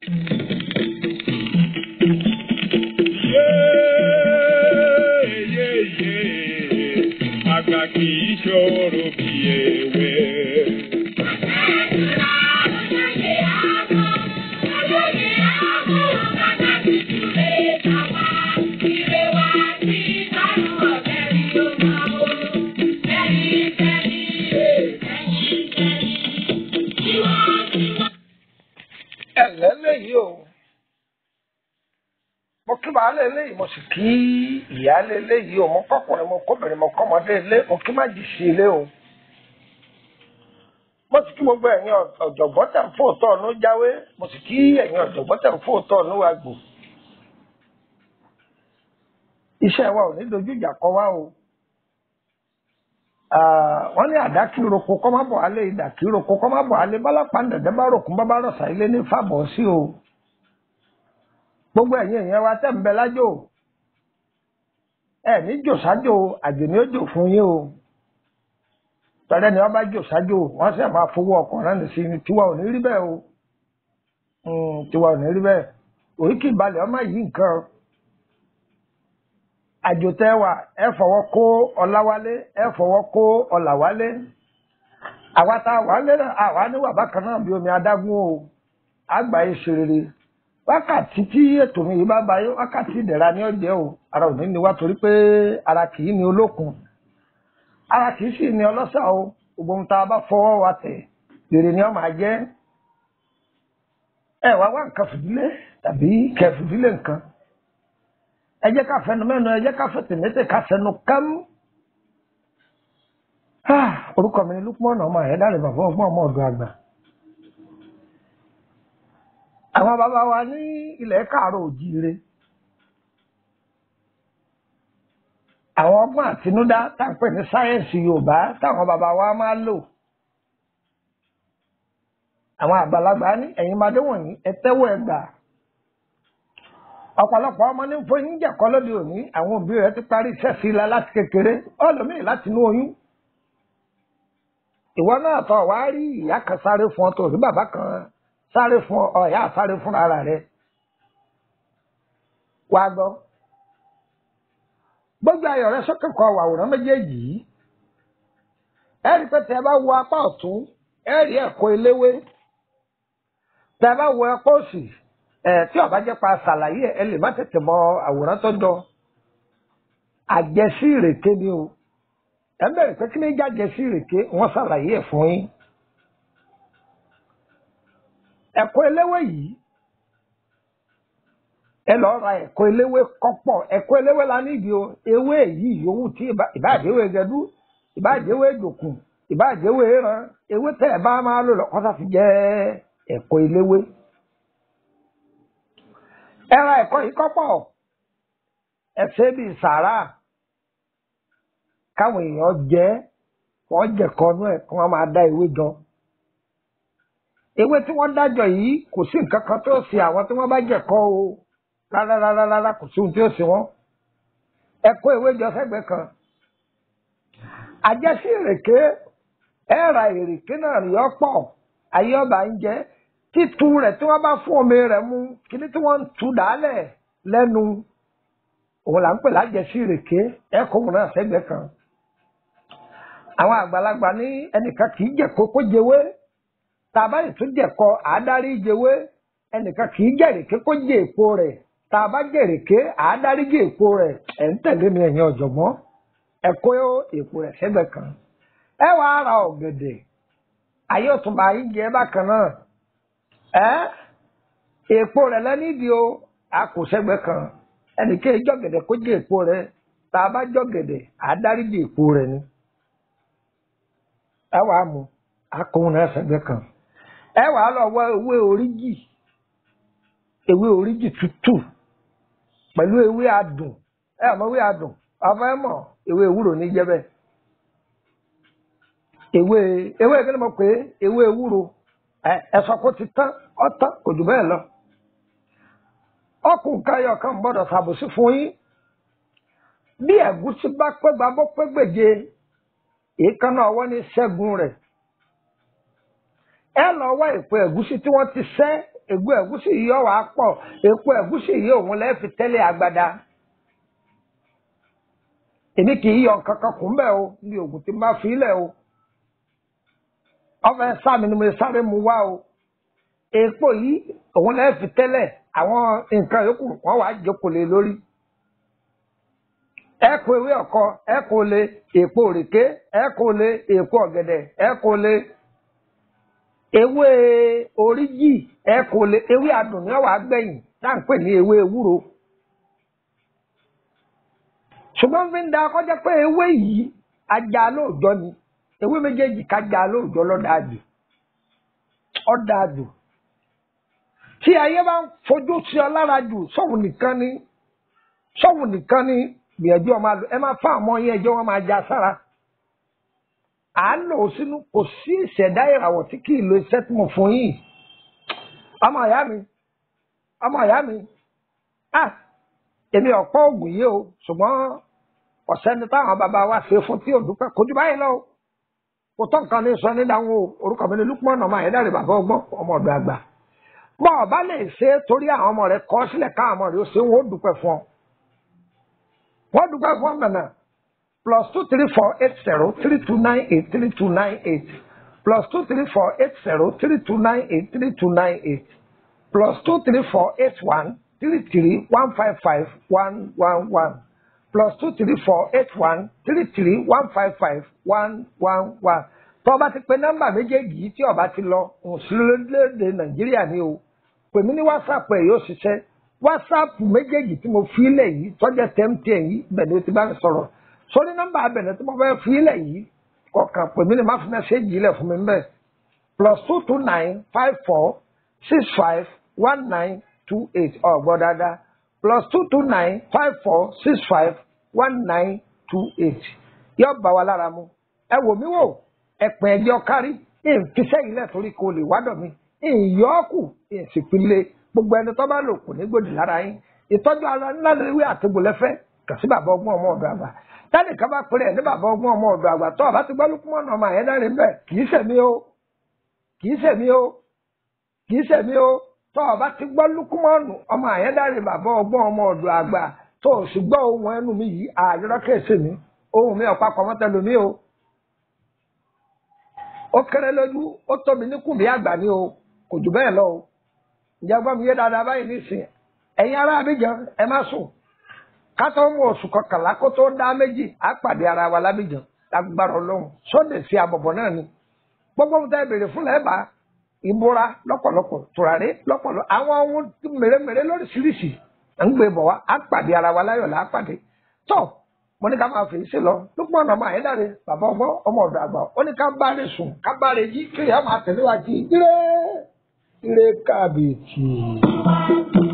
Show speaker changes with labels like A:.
A: Àgbà kì í ṣòro bí ewé.
B: ẹ̀lẹ́ léyìí o mo kí baálé léyìí mo sì kí ìyáálé léyìí o mo kọ́kùnrin mo kóbìnrin mo kọ́mọdé ilé mo kí má jì sí ilé o mo sì kí gbogbo ẹ̀yin ọ̀jọ̀gbọ́n tẹ̀ ń fòótọ́ ọ̀nù jáwé mo sì kí ẹ̀yin ọ̀jọ̀gbọ́n tẹ̀ ń fòótọ́ ọ̀nù àgbò iṣẹ́ wa ò ní dojú ìjà kọ wá o wọ́n ní àdá kí roko kọ́ má bọ̀ alẹ́ ìdà kí roko kọ́ má bọ̀ alẹ́ bálápá ń dẹ̀dẹ́ bá ròkun bá bá rọ̀ṣà ilé ní fàbọ̀ sí o gbogbo ẹ̀yin èèyàn wa tẹ̀ ń bẹ lájò ẹ ní jò sájò àjò ní ó jò fún yín o tọ́lẹ́ ni wọ́n bá jò sájò wọ́n sì máa fowó ọkọ̀ náà ní sí ni tiwa ò ní rí bẹ́ẹ̀ o tiwa ò ní rí bẹ́ẹ̀ oríkì ìbalẹ̀ ọmọ yìí nǹkan àjòtẹ́wà ẹ fọwọ́ kó ọláwálé ẹ fọwọ́ kó ọlàwálé àwa tá a wà lẹ́nà àwa níwà bákan náà bí omi adágún o àgbà yìí ṣe rere wákàtí tí ètò mi yìí bá báyé wákàtí ìdẹ̀ra ní ọ̀jẹ́ o ara ò ní ní wá torí pé ara kì í ní olókun ara kì í sì ní ọlọ́sà o gbogbo ohun tá a bá fọwọ́ wa tẹ̀ èrè ni ọ máa jẹ́ ẹ wá wá nǹkan fìdílé tàbí kẹ fìdílé nǹkan ẹ jẹ́ ká fẹnu mẹ́nu ẹ jẹ́ ká fẹ̀tẹ̀mẹ́tẹ̀ ká fẹnu kám. orúkọ mi ni Lukman ọmọ ẹ̀dáre bàbá ọgbọ́n ọmọ ọ̀dọ̀ àgbà. àwọn bàbá wa ní ilẹ̀ káàárọ̀ òjíire. àwọn ọgbọ́n àtinúdá tá à ń pè ní sáyẹ́ǹsì Yorùbá táwọn bàbá wa máa lò. àwọn àgbàlagbà ní ẹ̀yin máa dé wọ̀nyí ẹ tẹ́wọ́ ẹ gbà ọ̀pọ̀lọpọ̀ ọmọ ní fún yín jẹ̀kọ́ lóde òní àwọn òbí rẹ̀ ti parí iṣẹ́ sí ilá láti kékeré ọlọ́mìn láti inú oyún. ìwọ náà tọ̀ wá rí ìyá kan sáré fún ọ tó rí bàbá kan sáré fún ọ ìyá sáré fún ara rẹ̀. wá gbọ́ gbogbo ayọ̀ rẹ sókè kọ àwòrán méjèèjì yìí ẹ rí pé tẹ bá wo apá ọ̀tún ẹ rí ẹ̀kọ́ eléwé tẹ bá wo apá òsì ẹ tí ọba jẹ́ pa ṣàlàyé ẹ lè má tètè mọ àwòrán tó jọ àjẹsí ìrèké ni o ẹ ń bẹ̀rẹ̀ pé kí ni jẹ́ àjẹsí ìrèké wọ́n ṣàlàyé ẹ̀ fún yín ẹ̀kọ́ eléwé yìí ẹ lọ́ọ́ ra ẹ̀kọ́ eléwé kọ́pọ̀ ẹ̀kọ́ eléwé la nídìí o ewé yìí yòówù tí ìbáàjẹ́wé gẹdú ìbáàjẹ́wé dòkun ìbáàjẹ́wé ran ewé tẹ́ ẹ bá máa lò lọ́kọ́ sáfi jẹ́ ẹ̀kọ́ eléwé ẹra ẹ̀kọ́ yìí kọ́pọ̀ ẹsẹ̀ bíi sàrà káwọn èèyàn jẹ wọ́n jẹ̀kọ́ nú ẹ̀ kí wọ́n máa dá ewé jọ ewé tí wọ́n dájọ yìí kò sí nǹkan kan tó ṣe àwọn tí wọ́n bá jẹ̀kọ́ o rárá rárá rárá kò sí ohun tí ó ṣe wọ́n ẹ̀kọ́ ewé jọ sẹ́gbẹ̀ẹ́ kan àjẹsí ìrèké ẹ̀ra ìrèké náà rí ọ̀pọ̀ ayé ọba ń jẹ́ títu rẹ̀ tí wọ́n bá fún omi rẹ̀ mu kíní tí wọ́n ń tu dálẹ̀ lẹ́nu òun là ń pè lájẹsí ìrèké ẹ̀kọ́ òun náà sẹ́gbẹ̀ẹ́ kan. àwọn àgbàlagbà ní ẹnìkan kì í jẹ̀kọ́ kó jẹwé tàbá ìtún jẹ̀kọ́ àádárí jẹwé ẹnìkan kì í jẹ̀rèké kó jẹ èpo rẹ̀ tàbá jẹ̀rèké àádárí jẹ èpo rẹ̀ ẹ̀ ń tẹ̀lé mi ẹ̀yin ọ̀jọ̀gbọ́n ẹ̀kọ́ èpo rẹ̀ sẹ́gbẹ̀ẹ́ kan. ẹ wàá ra ọ̀gẹ̀dẹ̀ ayé òtúnba yìí jẹ bákan náà ẹ èpo rẹ lẹ́nídìí o a kò sẹ́gbẹ́ kan ẹnìkéyìí jọ̀gẹ̀dẹ̀ kó jẹ́ èpo rẹ tá a bá jọ̀gẹ̀dẹ̀ à á dáríjì èpo rẹ ni ẹ wàá mu akóhun náà sẹ́gbẹ́ kan ẹ wàá lọ wọ ewé oríjì ewé oríjì tútù pẹ̀lú ewé adùn ẹ mọ̀ ewé adùn ọmọ ẹ mọ̀ ewé ewúro ní jẹ́bẹ̀ ewé ewé kí ni mo pè é ewé ewúro ẹ̀sọ́ kó ti tán ọ̀tán kò jù bẹ́ẹ̀ lọ. ọkùnrin káyọ̀ kan gbọ́dọ̀ ṣàbòsí fún yín. bí ẹ̀gúsí bá pé gbàgbọ́ pé gbèje èékánná ọwọ́ ní ṣẹ́gun rẹ̀. ẹ lọ wá èpo ẹ̀gúsí tí wọ́n ti sẹ́ ègbó ẹ̀gúsí yìí yọ wá pọ̀ èpo ẹ̀gúsí yìí òun lẹ́ẹ̀ fi tẹ́lẹ̀ agbada èmi kì í yọ nǹkan kan kún bẹ́ẹ̀ o ní oògùn tí n bá fi lẹ̀ o ọfẹ sáàmì ni mo sáré mu wá o èpo yìí òun lẹ́ẹ̀ fi tẹ́lẹ̀ àwọn nǹkan yòókù wọ́n wàá jókòó lé lórí ẹ kó ewé ọkọ ẹ kó lé èpo òrèké ẹ kó lé èpo ọ̀gẹ̀dẹ̀ ẹ kó lé ewé oríjì ẹ kó lé ewé adùn ní ọwà gbẹ̀yìn tá à ń pè ní ewé ewúro ṣùgbọ́n fi ń da kọjá pé ewé yìí ajá lóòjọ́ ni ewé méjèèjì kájà lóòjọ́ lọ́dàájú ọ̀dàájú tí ayé bá ń fojú sí ọ lára jù sọ́wọ́n nìkan ni sọ́wọ́n nìkan ni gbìyànjú ọmọ àlọ ẹ máa fún àwọn yẹn ẹjọ́ wọn máa já sára à ń lò ó sínú kò sí ìṣẹ̀dá ìràwọ̀ tí kì í lo iṣẹ́ tí mo fún yìí ọmọ ìyá mi ọmọ ìyá mi ah èmi ọ̀pọ̀ ògùn yìí o ṣùgbọ́n ọ̀sẹ́ni táwọn bàbá wa ṣe fún tí òdúpẹ́ kojú báyìí lọ kò tó nǹkan ní sọ ní dáhùn o orúkọ mi ní Lukman ọmọ ayédáre bàbá ọgbọ́n ọmọ ọ̀dọ̀ àgbà bọ́ ọba lè ṣe é torí àwọn ọmọ rẹ kọ́ sílẹ̀ káwọn ọmọ rẹ ó ṣe wọn ó dúpẹ́ fún ọ wọ́n dúpẹ́ fún ọmọ náà plus two three four eight zero three two nine eight three two nine eight plus two three four eight zero three two nine eight three two nine eight plus two three four eight one three three one five five one one one plus two three four eight one three three one five five one one one tó o bá ti pe nọ́mbà méjèèjì yìí tí o bá ti lọ òsínlélẹ́dẹ̀ nàìjíríà ni o pè mí ní whatsapp ẹ̀ yóò ṣiṣẹ́ whatsapp méjèèjì tí mo fi lẹ̀ yìí tọ́jà tẹ́mtẹ́ yìí bẹ̀ ni o ti bá mi sọ̀rọ̀ sórí nọ́mbà abẹ̀rẹ̀ tí mo fẹ́ fi lẹ̀ yìí kọ̀ọ̀kan pè mí ní má fi mẹ́sẹ̀gì lẹ̀ fún mi bẹ́ẹ̀ plus two two nine five four six five one nine two eight ọ̀gbọ́n dáadáa plus two two nine five four six five one nine two eight yóò bá wa lára mu ẹ wò mí wò ẹ̀pẹ̀ ẹ̀jọ́ kárí ìfisẹ́ yìí lẹ̀ torí kò lè wádọ̀ mi ìyọ́kù ìsìnkúlẹ̀ gbogbo ẹni tó bá lò kò ní gbòdì lára yín ìtọ́jú ara ńlá lórí àtẹ̀gbọ̀lẹ́fẹ́ kà sí bàbá ọgbọ́n ọmọ ọ̀dọ̀ àgbà tẹ́nì kan bá pèrè ẹ̀ ní bàbá ọgbọ́n ọmọ ọ̀dọ̀ àgbà tó ọba ti gbọ́ lókùmọ̀nà ọmọ àyẹ́dárin bẹ́ẹ̀ kì í sẹ̀mí o kì í sẹ̀mí o kì í sẹ̀mí o tó ọba ti gbọ́ lókùmọ̀nù ọmọ àyẹ́dárin bàbá ọgbọ́n ọmọ ọ̀dọ̀ àgbà tó o sì gbọ́ ohun ẹnu mi yìí àyọ̀rọ̀ kẹsì mi ohun mi ọ̀pá kọ̀mọ́tẹ́lu mi o ó kéré lójú ó tóbi níkùn bí àgbà ni o kò jù bẹ́ẹ̀ lọ o ìjà gbọ́ mi yé dáadáa báyìí nísìnyí ẹ̀yin ará Abidjan ẹ má sùn ká tó mú oṣù kọkànlá kó tó dá méjì á pàdé ara wa lábìjàn lágbára Ọlọ́run sóde sí àbọ̀bọ̀ náà ni gbogbo ohun tá ẹ béèrè fún lẹ́ẹ̀bà ìbúra lọ́pọ̀lọpọ̀ tùràrí lọ́pọ̀lọpọ̀ àwọn ohun mèremère lóríṣiríṣi à ń gbé bọ̀ wá á pàdé ara wa láyọ̀ là á pàdé tó mo ní ká máa fèyí sí lọ lópin ọ̀nà ọmọ àyẹ́dàre bàbá ọgbọ́n ọmọ ọ̀dọ̀ àgbà ó ní ká bá rè sùn ká bá rè jí kéèyàn máa tẹ̀lé wa jí ire ire kábíyèsí.